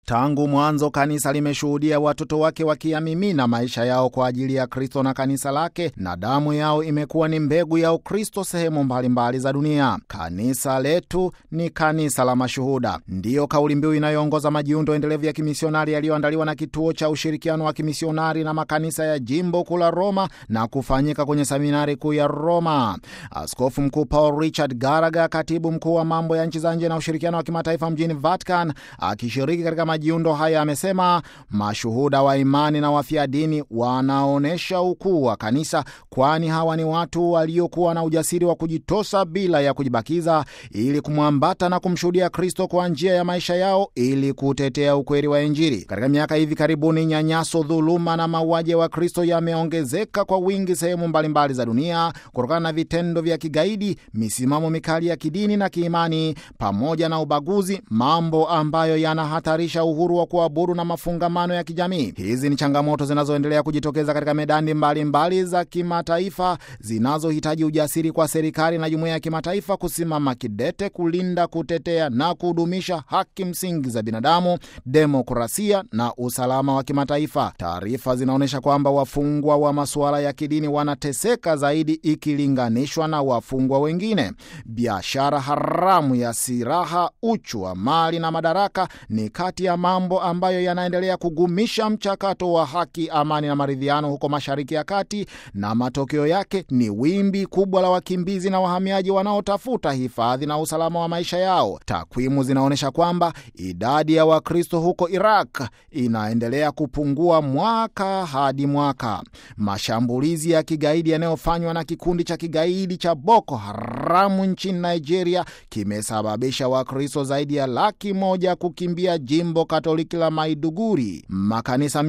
Tangu mwanzo kanisa limeshuhudia watoto wake wakiyamimina maisha yao kwa ajili ya Kristo na kanisa lake, na damu yao imekuwa ni mbegu ya Ukristo sehemu mbalimbali za dunia. Kanisa letu ni kanisa la mashuhuda, ndiyo kauli mbiu inayoongoza majiundo endelevu ya kimisionari yaliyoandaliwa na Kituo cha Ushirikiano wa Kimisionari na Makanisa ya Jimbo Kuu la Roma na kufanyika kwenye seminari kuu ya Roma. Askofu Mkuu Paul Richard Garaga, katibu mkuu wa mambo ya nchi za nje na ushirikiano wa kimataifa mjini Vatican, akishiriki katika majiundo haya amesema mashuhuda wa imani na wafia dini wanaonyesha ukuu wa kanisa, kwani hawa ni watu waliokuwa na ujasiri wa kujitosa bila ya kujibakiza ili kumwambata na kumshuhudia Kristo kwa njia ya maisha yao ili kutetea ukweli wa Injili. Katika miaka hivi karibuni, nyanyaso, dhuluma na mauaji ya Wakristo yameongezeka kwa wingi sehemu mbalimbali za dunia kutokana na vitendo vya kigaidi, misimamo mikali ya kidini na kiimani, pamoja na ubaguzi, mambo ambayo yanahatarisha uhuru wa kuabudu na mafungamano ya kijamii. Hizi ni changamoto zinazoendelea kujitokeza katika medani mbalimbali mbali za kimataifa zinazohitaji ujasiri kwa serikali na jumuiya ya kimataifa kusimama kidete kulinda, kutetea na kudumisha haki msingi za binadamu, demokrasia na usalama wa kimataifa. Taarifa zinaonyesha kwamba wafungwa wa masuala ya kidini wanateseka zaidi ikilinganishwa na wafungwa wengine. Biashara haramu ya silaha, uchu wa mali na madaraka ni kati ya mambo ambayo yanaendelea kugumisha mchakato wa haki, amani na maridhiano huko Mashariki ya Kati, na matokeo yake ni wimbi kubwa la wakimbizi na wahamiaji wanaotafuta hifadhi na usalama wa maisha yao. Takwimu zinaonyesha kwamba idadi ya Wakristo huko Iraq inaendelea kupungua mwaka hadi mwaka. Mashambulizi ya kigaidi yanayofanywa na kikundi cha kigaidi cha Boko Haramu nchini Nigeria kimesababisha Wakristo zaidi ya laki moja kukimbia jimbo Katoliki la Maiduguri. Makanisa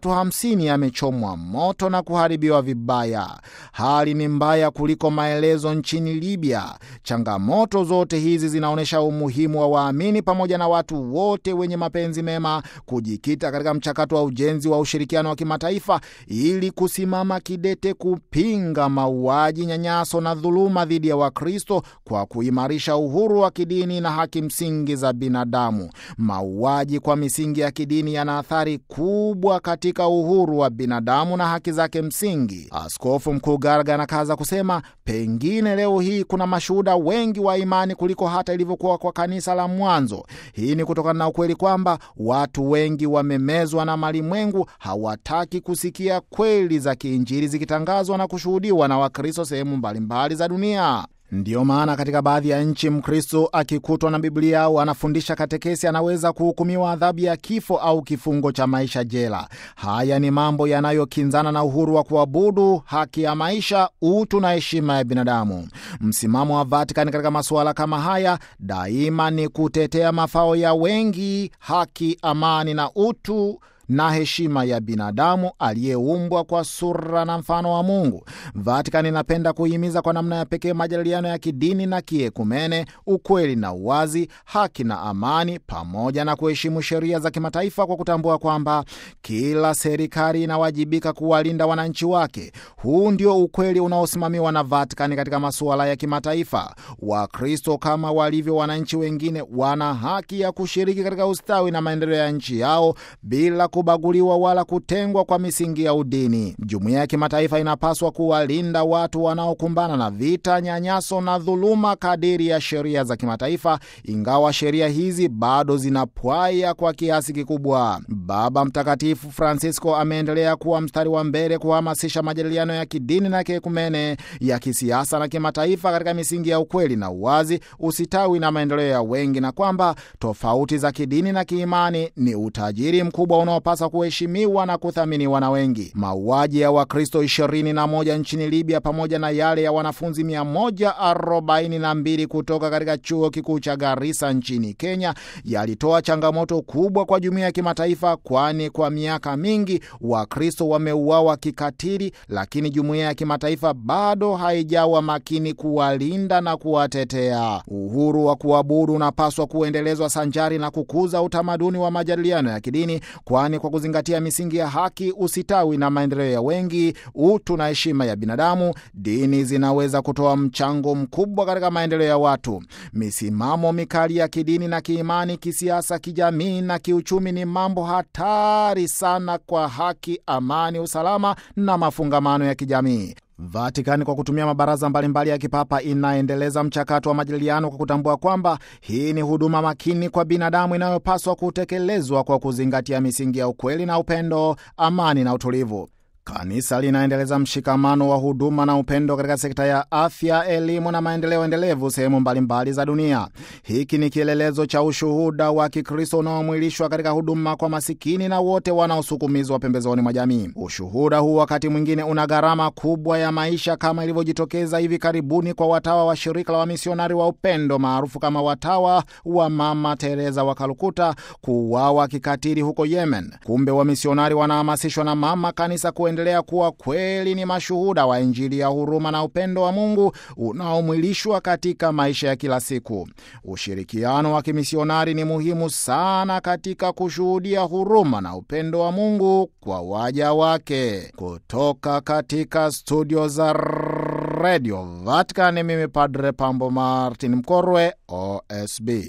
350 yamechomwa moto na kuharibiwa vibaya. Hali ni mbaya kuliko maelezo nchini Libya. Changamoto zote hizi zinaonyesha umuhimu wa waamini pamoja na watu wote wenye mapenzi mema kujikita katika mchakato wa ujenzi wa ushirikiano wa kimataifa ili kusimama kidete kupinga mauaji, nyanyaso na dhuluma dhidi ya Wakristo kwa kuimarisha uhuru wa kidini na haki msingi za binadamu. Mauaji kwa misingi ya kidini yana athari kubwa katika uhuru wa binadamu na haki zake msingi. Askofu Mkuu Garaga anakaza kusema, pengine leo hii kuna mashuhuda wengi wa imani kuliko hata ilivyokuwa kwa kanisa la mwanzo. Hii ni kutokana na ukweli kwamba watu wengi wamemezwa na malimwengu, hawataki kusikia kweli za kiinjili zikitangazwa na kushuhudiwa na Wakristo sehemu mbalimbali za dunia. Ndiyo maana katika baadhi ya nchi Mkristo akikutwa na Biblia au anafundisha katekesi anaweza kuhukumiwa adhabu ya kifo au kifungo cha maisha jela. Haya ni mambo yanayokinzana na uhuru wa kuabudu, haki ya maisha, utu na heshima ya binadamu. Msimamo wa Vatikani katika masuala kama haya daima ni kutetea mafao ya wengi, haki, amani na utu na heshima ya binadamu aliyeumbwa kwa sura na mfano wa Mungu. Vatican inapenda kuhimiza kwa namna ya pekee majadiliano ya kidini na kiekumene, ukweli na uwazi, haki na amani, pamoja na kuheshimu sheria za kimataifa kwa kutambua kwamba kila serikali inawajibika kuwalinda wananchi wake. Huu ndio ukweli unaosimamiwa na Vatican katika masuala ya kimataifa. Wakristo kama walivyo wananchi wengine wana haki ya kushiriki katika ustawi na maendeleo ya nchi yao bila kubaguliwa wala kutengwa kwa misingi ya udini. Jumuiya ya kimataifa inapaswa kuwalinda watu wanaokumbana na vita, nyanyaso na dhuluma kadiri ya sheria za kimataifa, ingawa sheria hizi bado zinapwaya kwa kiasi kikubwa. Baba Mtakatifu Francisco ameendelea kuwa mstari wa mbele kuhamasisha majadiliano ya kidini na kiekumene, ya kisiasa na kimataifa katika misingi ya ukweli na uwazi, usitawi na maendeleo ya wengi, na kwamba tofauti za kidini na kiimani ni utajiri mkubwa unao pasa kuheshimiwa na kuthaminiwa na wengi. Mauaji ya Wakristo 21 nchini Libya pamoja na yale ya wanafunzi 142 kutoka katika chuo kikuu cha Garissa nchini Kenya yalitoa changamoto kubwa kwa jumuiya ya kimataifa kwani kwa miaka mingi Wakristo wameuawa kikatili, lakini jumuiya ya kimataifa bado haijawa makini kuwalinda na kuwatetea. Uhuru wa kuabudu unapaswa kuendelezwa sanjari na kukuza utamaduni wa majadiliano ya kidini, kwani kwa kuzingatia misingi ya haki, usitawi na maendeleo ya wengi, utu na heshima ya binadamu, dini zinaweza kutoa mchango mkubwa katika maendeleo ya watu. Misimamo mikali ya kidini na kiimani, kisiasa, kijamii na kiuchumi ni mambo hatari sana kwa haki, amani, usalama na mafungamano ya kijamii. Vatikani kwa kutumia mabaraza mbalimbali ya kipapa inaendeleza mchakato wa majadiliano kwa kutambua kwamba hii ni huduma makini kwa binadamu inayopaswa kutekelezwa kwa kuzingatia misingi ya ukweli na upendo, amani na utulivu. Kanisa linaendeleza mshikamano wa huduma na upendo katika sekta ya afya, elimu na maendeleo endelevu sehemu mbalimbali za dunia. Hiki ni kielelezo cha ushuhuda wa Kikristo unaomwilishwa katika huduma kwa masikini na wote wanaosukumizwa pembezoni mwa jamii. Ushuhuda huu wakati mwingine una gharama kubwa ya maisha, kama ilivyojitokeza hivi karibuni kwa watawa wa shirika la wamisionari wa upendo maarufu kama watawa wa Mama Teresa wa Kalkuta kuuawa kikatili huko Yemen. Kumbe wamisionari wanahamasishwa na mama kanisa kuendelea kuwa kweli ni mashuhuda wa Injili ya huruma na upendo wa Mungu unaomwilishwa katika maisha ya kila siku. Ushirikiano wa kimisionari ni muhimu sana katika kushuhudia huruma na upendo wa Mungu kwa waja wake. Kutoka katika studio za Radio Vatican, mimi Padre Pambo Martin Mkorwe, OSB.